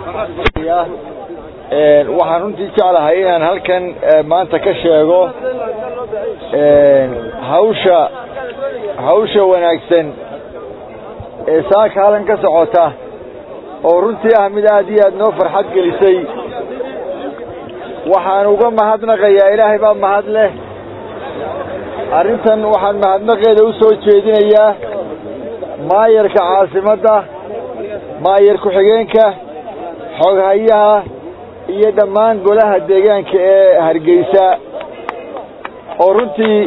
waxaan runtii jeclahay inaan halkan maanta ka sheego hawsha hawsha wanaagsan ee saaka halkan ka socota oo runtii ah mid aad iyo aad noo farxad gelisay waxaan uga mahadnaqayaa ilaahay baa mahad leh arrintan waxaan mahadnaqeeda u soo jeedinayaa maayarka caasimadda maayar ku-xigeenka xoghayaha iyo dhammaan golaha deegaanka ee hargeysa oo runtii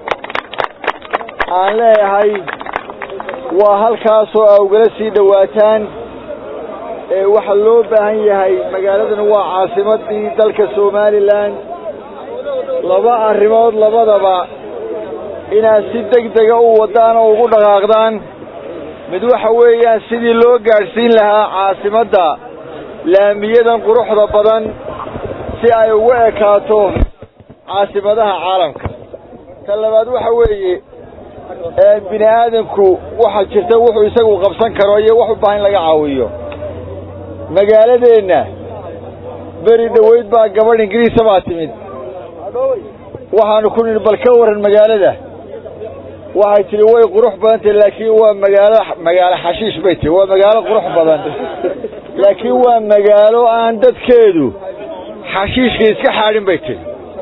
aan leeyahay waa halkaasoo a ugala sii dhowaataan ee waxaa loo baahan yahay magaaladan waa caasimaddii dalka somalilan laba arrimood labadaba inaad si deg dega u waddaan oo ugu dhaqaaqdaan mid waxa weeyaan sidii loo gaadhsiin lahaa caasimadda laamiyadan quruxda badan si ay ugu ekaato caasimadaha caalamka ta labaad waxa weeye bini aadanku waxaa jirta wuxuu isagu qabsan karo iyo wax u baahan in laga caawiyo magaaladeenna beri dhoweyd baa gabadh ingiriisa baa timid waxaanu ku nidhi bal ka warran magaalada waxay tidhi way qurux badan tahi laakiin waa magaalo magaalo xashiish bay tihi waa magaalo qurux badan laakiin waa magaalo aan dadkeedu xashiishka iska xaadhin bay tihi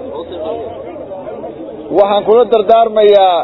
waxaan kula dardaarmayaa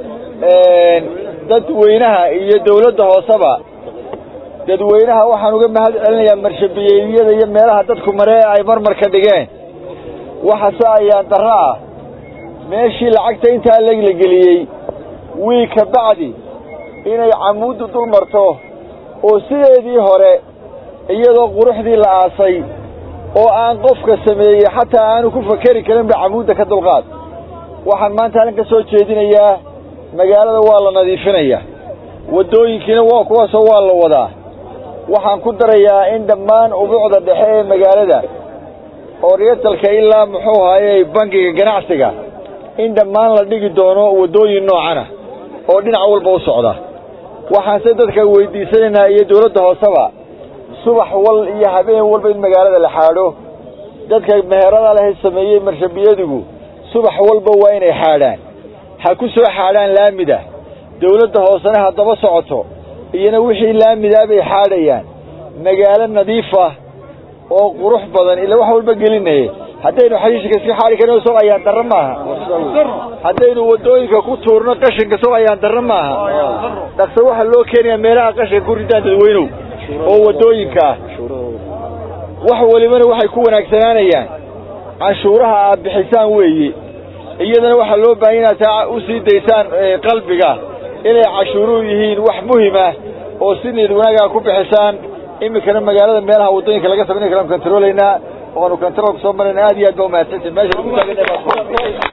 dadweynaha iyo dawladda hooseba dadweynaha waxaan uga mahad celinayaa marshabiyeedyada iyo meelaha dadku maree ay marmarka dhigeen waxase ayaan darro ah meeshii lacagta intaa legla geliyey wiig ka bacdi inay camuuddu dul marto oo sideedii hore iyadoo quruxdii la aasay oo aan qofka sameeyey xataa aanu ku fakeri karinba camuudda ka dulqaad waxaan maanta halkan ka soo jeedinayaa magaalada waa la nadiifinayaa waddooyinkiina waa kuwaasoo waa la wadaa waxaan ku darayaa in dhammaan ubuucda dhexe ee magaalada oryatalka ilaa muxuu haayey bangiga ganacsiga in dhammaan la dhigi doono waddooyin noocana oo dhinac walba u socda waxaanse dadka weydiisanaynaa iyo dawladda hooseba subax wal iyo habeen walba in magaalada la xaadho dadka meherada leh sameeyey marshabiyadigu subax walba waa inay xaadhaan ha ku soo xaadhaan laamida dawladda hoosena haddaba socoto iyona wixii laamidaa bay xaadhayaan magaalo nadiif ah oo qurux badan ila wax walba gelinaye haddaynu xashiishka iska xaadhi karno soo ayaan darro maaha haddaynu waddooyinka ku tuurno qashinka soo ayaan darro maaha dhaqso waxaa loo keenayaa meelaha qashinka ku ridaan dadweynow oo waddooyinka ah wax welibana waxay ku wanaagsanaanayaan canshuuraha aad bixisaan weeye iyadana waxaa loo baahanya inaad taa u sii daysaan qalbiga inay cashuuruhu yihiin wax muhimah oo si niyad wanaagaa ku bixisaan iminkana magaalada meelaha waddooyinka laga samaynay kalaanu kantaroolaynaa oanu kantaroolka soo marayna aad iyo aad ba umahadsantiin meesha